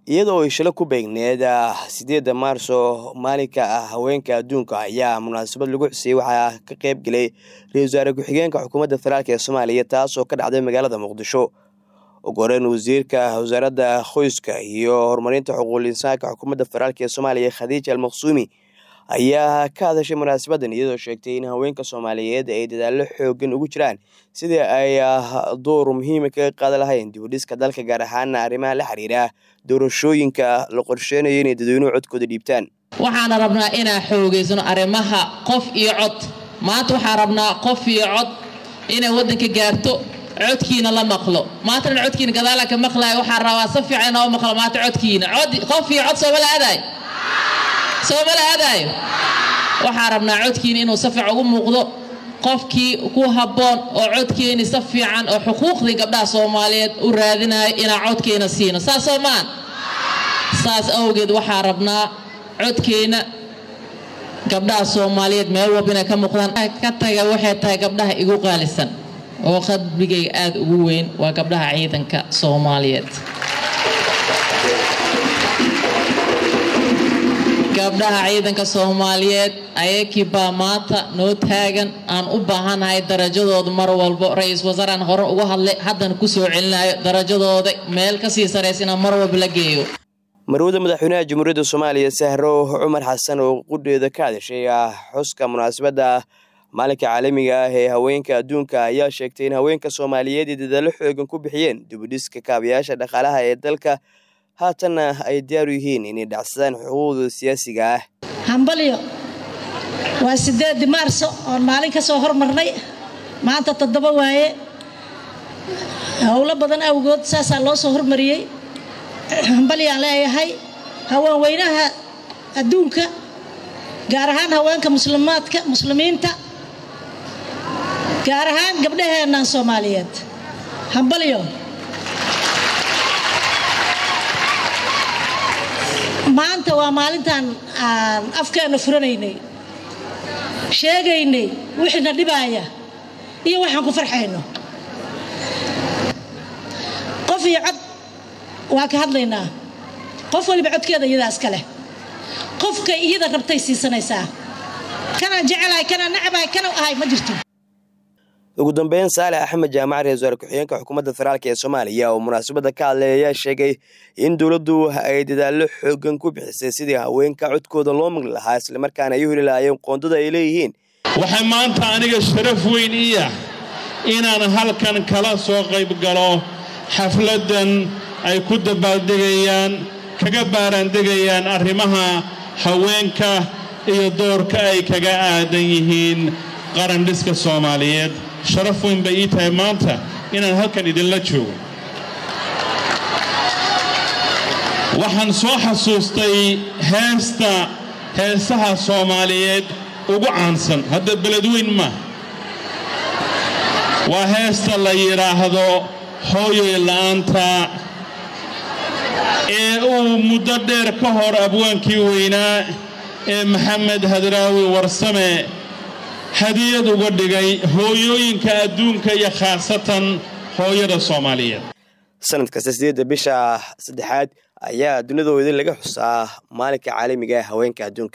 iyadoo ay shilo ku beegneed sideedda maarso maalinka ah haweenka adduunka ayaa munaasabad lagu xusiyey waxaa ka qayb gelay ra-isul wasaare ku-xigeenka xukuumadda federaalk ee soomaaliya taasoo ka dhacday magaalada muqdisho ugu horeyn wasiirka wasaaradda qoyska iyo horumarinta xuquuqul insaanka xukuumadda federaalk ee soomaaliya khadiija almaqsuumi ayaa ka hadashay munaasabadan iyadoo sheegtay in haweenka soomaaliyeed ay dadaallo xoogan ugu jiraan sidii ay door muhiima kaga qaadan lahayn dibudhiska dalka gaar ahaana arrimaha la xiriira doorashooyinka la qorsheynayo inay dadweynuhu codkooda dhiibtaan waxaana rabnaa inaan xoogeysano arrimaha qof iyo cod maanta waxaan rabnaa qof iyo cod inay waddanka gaarto codkiina la maqlo maantana codkiina gadaala ka maqlaayo waxaan rabaa si fiican inoo maqlo maanta codkiina qof iyo cod soomala aadaay soomala aadaayo waxaan rabnaa codkiina inuu si fiican ugu muuqdo qofkii ku habboon oo codkeeni si fiican oo xuquuqdii gabdhaha soomaaliyeed u raadinayo inaan codkeena siino saas soo maan saas awgeed waxaa rabnaa codkeena gabdhaha soomaaliyeed meel walba inay ka muuqdaan ka taga waxay tahay gabdhaha igu qaalisan oo qalbigayga aada ugu weyn waa gabdhaha ciidanka soomaaliyeed gabdhaha ciidanka soomaaliyeed ayakii baa maanta noo taagan aan u baahanahay darajadooda mar walbo ra-iisul wasaaraan hore uga hadlay haddana kusoo celinayo darajadooda meel kasii saraysa inaan mar walba la geeyo marwada madaxweynaha jamhuuriyadda soomaaliya sahro cumar xasan oo qudheeda ka hadashay xuska munaasabadda maalinka caalamiga ah ee haweenka adduunka ayaa sheegtay in haweenka soomaaliyeed ay dadaallo xoogan ku bixiyeen dibudhiska kaabayaasha dhaqaalaha ee dalka haatanna ay diyaaru yihiin inay dhacsadaan xuquuqda siyaasiga ah hambalyo waa sideedii maarso oon maalin ka soo hormarnay maanta toddoba waaye howlo badan awgood saasaa loo soo hormariyey hambalyaan leeyahay haween weynaha adduunka gaar ahaan haweenka muslimaadka muslimiinta gaar ahaan gabdhaheennan soomaaliyeed hambalyo maanta waa maalintaan aan afkeenna furanaynay sheegaynay wixiina dhibaaya iyo waxaan ku farxayno qof iyo cod waa ka hadlaynaa qof waliba codkeeda iyadaa iska leh qofkay iyada rabtay siisanaysaa kanaan jecelahay kanaan nacabahay kana ahay ma jirto ugu dambeyn saalex axmed jaamac ra-isul wasaare ku-xigeenka xukuumadda federaalk ee soomaaliya oo munaasabadda ka hadlay ayaa sheegay in dowladdu ay dadaallo xoogan ku bixisay sidii haweenka codkooda loo maqli lahaa islamarkaana ay u heli lahaayeen qoondada ay leeyihiin waxay maanta aniga sharaf weyn iya inaan halkan kala soo qayb galo xafladdan ay ku dabaaldegayaan kaga baaraandegayaan arrimaha haweenka iyo doorka ay kaga aadan yihiin qarandhiska soomaaliyeed sharaf weyn bay ii tahay maanta inaan halkan idinla joogo waxaan soo xasuustay heesta heesaha soomaaliyeed ugu caansan hadda beledweyn maaha waa heesta la yidhaahdo hooyoy la'aanta ee uu muddo dheer ka hor abwaankii weynaa ee maxamed hadraawi warsame hadiyad uga dhigay hooyooyinka adduunka iyo khaasatan hooyada soomaaliyeed sanad kasta sideedda bisha saddexaad ayaa dunidooda laga xusaa maalinka caalamiga ee haweenka adduunka